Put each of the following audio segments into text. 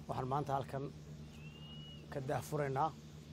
waxaan maanta halkan ka daahfuraynaa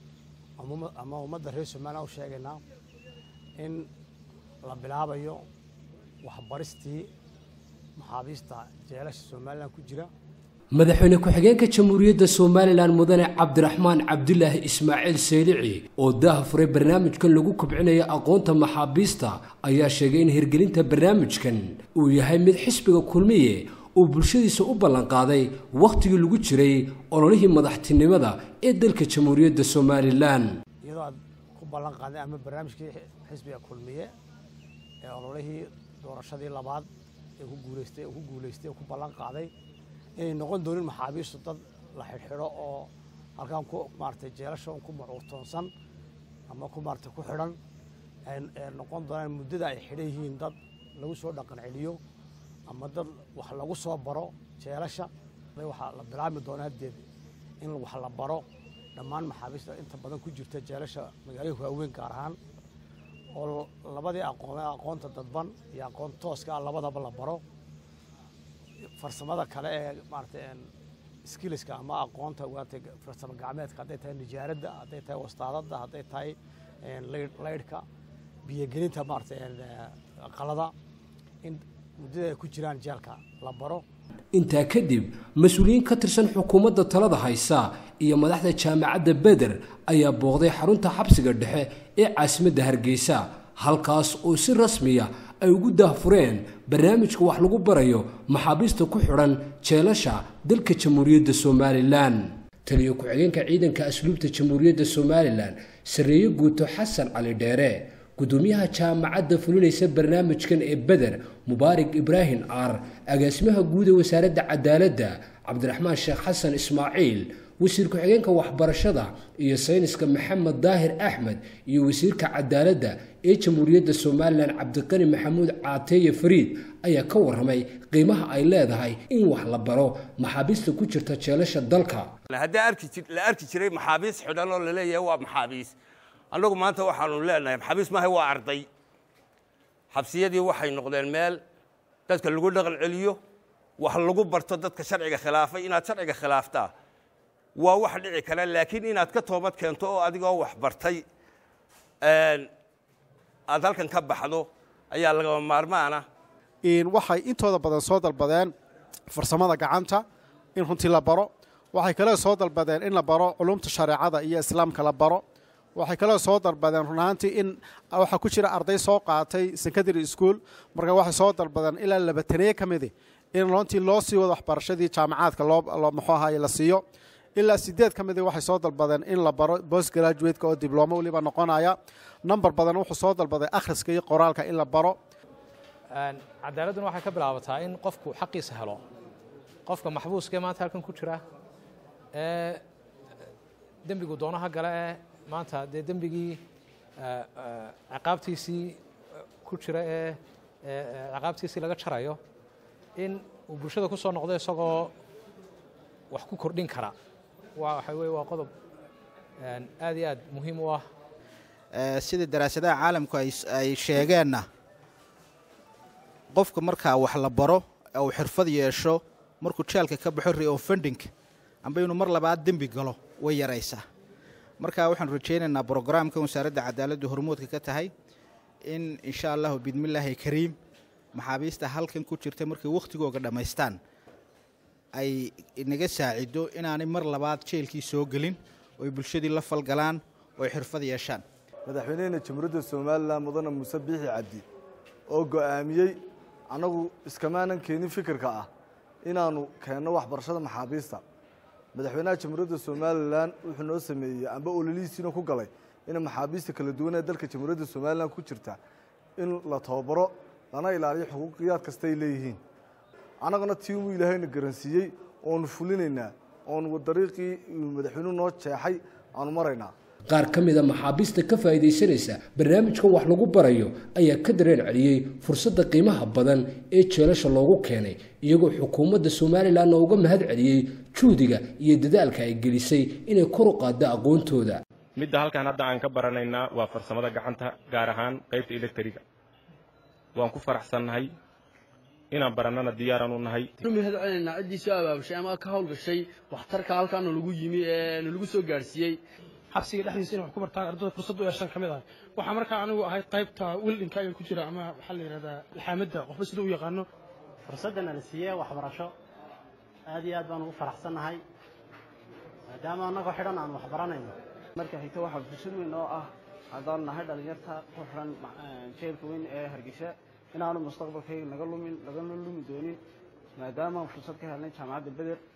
ama ummadda reer somalilan u sheegaynaa in la bilaabayo waxbaristii maxaabiista jeelasha somalilan ku jira madaxweyne ku-xigeenka jamhuuriyadda somalilan mudane cabdiraxmaan cabdulaahi ismaaciil seylici oo daaha furay barnaamijkan lagu kobcinayo aqoonta maxaabiista ayaa sheegay in hirgelinta barnaamijkan uu yahay mid xisbiga kulmiye uu bulshadiisa u ballanqaaday wakhtigii lagu jiray ololihii madaxtinimada ee dalka jamhuuriyadda somalilan iyadoo aad ku ballan qaaday ama barnaamijkii xisbiga kulmiye ee ololihii doorashadii labaad ee ku guuleystay ku guuleystay oo ku ballan qaaday inay noqon doonin maxaabiistu dad la xidhxidho oo halkaan ku maaratay jeelasha ku macuurtoonsan ama ku maaratay ku xidhan ay noqon doonaan muddada ay xidhan yihiin dad lagu soo dhaqan celiyo ama dad wax lagu soo baro jeelasha waxaa la bilaabmi doonaa haddeed in wax la baro dhammaan maxaabiista inta badan ku jirta jeelasha magaalooyinka waaweyn gaar ahaan oo labadii aqoon aqoonta dadban iyo aqoon tooska ah labadaba la baro farsamada kale ee maaratay skilliska ama aqoonta waatay farsamo gacmeedka hadday tahay nijaaradda hadday tahay wastaadadda hadday tahay laydhka biyogelinta maaratay qalada in muddada ay ku jiraan jeelka la baro intaa kadib mas-uuliyiin ka tirsan xukuumadda talada haysa iyo madaxda jaamacadda beder ayaa booqday xarunta xabsiga dhexe ee caasimadda hargeysa halkaas oo si rasmiya ay ugu daahfureen barnaamijka wax lagu barayo maxaabiista ku xidhan jeelasha dalka jamhuuriyadda somalilan taliyo ku-xigeenka ciidanka asluubta jamhuuriyadda somalilan sarreeye guuto xasan cali dheere gudoomiyaha jaamacadda fulinaysa barnaamijkan ee beder mubaarak ibraahim aar agaasimaha guud ee wasaaradda cadaaladda cabdiraxmaan sheekh xasan ismaaciil wasiir ku-xigeenka waxbarashada iyo sayniska maxamed daahir axmed iyo wasiirka cadaaladda ee jamhuuriyadda somalilan cabdiqani maxamuud caateeye fariid ayaa ka warramay qiimaha ay leedahay in wax la baro maxaabiista ku jirta jeelasha dalka haddii la arki jiray maxaabiis xidhan oo laleeyahay waa maxaabiis annagu maanta waxaanu leenahay maxaabiis maaha waa arday xabsiyadii waxay noqdeen meel dadka lagu dhaqan celiyo wax lagu barto dadka sharciga khilaafay inaad sharciga khilaaftaa waa wax dhici kara laakiin inaad ka toobad keento oo adigoo wax bartay aad halkan ka baxdo ayaa lagama maarmaana waxay intooda badan soo dalbadeen farsamada gacanta in runtii la baro waxay kale soo dalbadeen in la baro culumta shareecada iyo islaamka la baro waxay kaloo soo dalbadeen run ahaantii in waxaa ku jira arday soo qaatay secondary school marka waxay soo dalbadeen ilaa labataneye ka midi in runtii loo sii wado waxbarashadii jaamacaadka loo muxuu ahaye la siiyo ilaa sideed ka midi waxay soo dalbadeen in la baro bost graduateka oo diblomo weliba noqonaya number badan wuxuu soo dalbaday akhriska iyo qoraalka in la baro cadaaladduna waxay ka bilaabataa in qofku xaqiisa helo qofka maxbuuska ee maanta halkan ku jira ee dembigu doonaha gale ee maanta dee dembigii ciqaabtiisii ku jira ee ciqaabtiisii laga jarayo in uu bulshada ku soo noqdo isagoo wax ku kordhin kara waa waxa weye waa qodob aad iyo aad muhiim u ah sida daraasadaha caalamku ay sheegeenna qofka markaa wax la baro ee uu xirfad yeesho markuu jeelka ka baxo reofending amba inuu mar labaad dembi galo way yaraysaa marka waxaanu rajaynaynaa brograamkan wasaaradda cadaaladdu hormoodka ka tahay in insha allahu bidmillaahi kariim maxaabiista halkan ku jirta markay wakhtigooga dhammaystaan ay inaga saacido inaanay mar labaad jeelkii soo gelin oo ay bulshadii la falgalaan oo ay xirfad yeeshaan madaxweynehena jamhuuriyadda somalilan mudane muuse biixi cabdi oo go'aamiyey annagu iskamaanan keenin fikirka ah inaannu keenno waxbarashada maxaabiista madaxweynaha jamhuuriyadda somalilan wuxuu noo sameeyey amba ololihiisiina ku galay in maxaabiista kala duwan ee dalka jamhuuriyadda somalilan ku jirta in la tababaro lana ilaaliyo xuquuqiyaad kasta ay leeyihiin annagana tii uu ilaahayna garansiiyey oonu fulinaynaa oonu dariiqii madaxweynuhu noo jeexay aanu maraynaa qaar ka mid a maxaabiista ka faa'iidaysanaysa barnaamijkan wax lagu barayo ayaa ka dareen celiyey fursadda qiimaha badan ee jeelasha loogu keenay iyagoo xukuumadda somalilanna uga mahad celiyey juhdiga iyo dadaalka ay gelisay inay kor u qaaddo aqoontooda midda halkan hadda aan ka baranaynaa waa farsamada gacanta gaar ahaan qaybta elektriga waan ku faraxsannahay inaan barannana diyaaraan u nahay mahad celinaynaa ciddii soo abaabushay ama ka hawlgashay waxtarka halkaana lagu yimi ee nalagu soo gaadhsiiyey xabsiga dhexdiisa inay wax ku bartaan ardada fursad u yeeshaan ka mid ah waxaa markaa anigu ahayd qaybta wildinka ayaa ku jira ama waxaa la yidhahdaa ilxaamadda qofba sida u yaqaano fursaddan la siiyey waxbarasho aad iyo aad baan ugu faraxsannahay maadaama annagoo xidhan aan wax baranayno marka xigta waxaa fursad weyn oo ah haddaan nahay dhalinyarta ku xiran jeelka weyn ee hargeysa inaanu mustaqbalkayga naga lumin lagana lumi doonin maadaama fursad ka helnay jaamacadda beder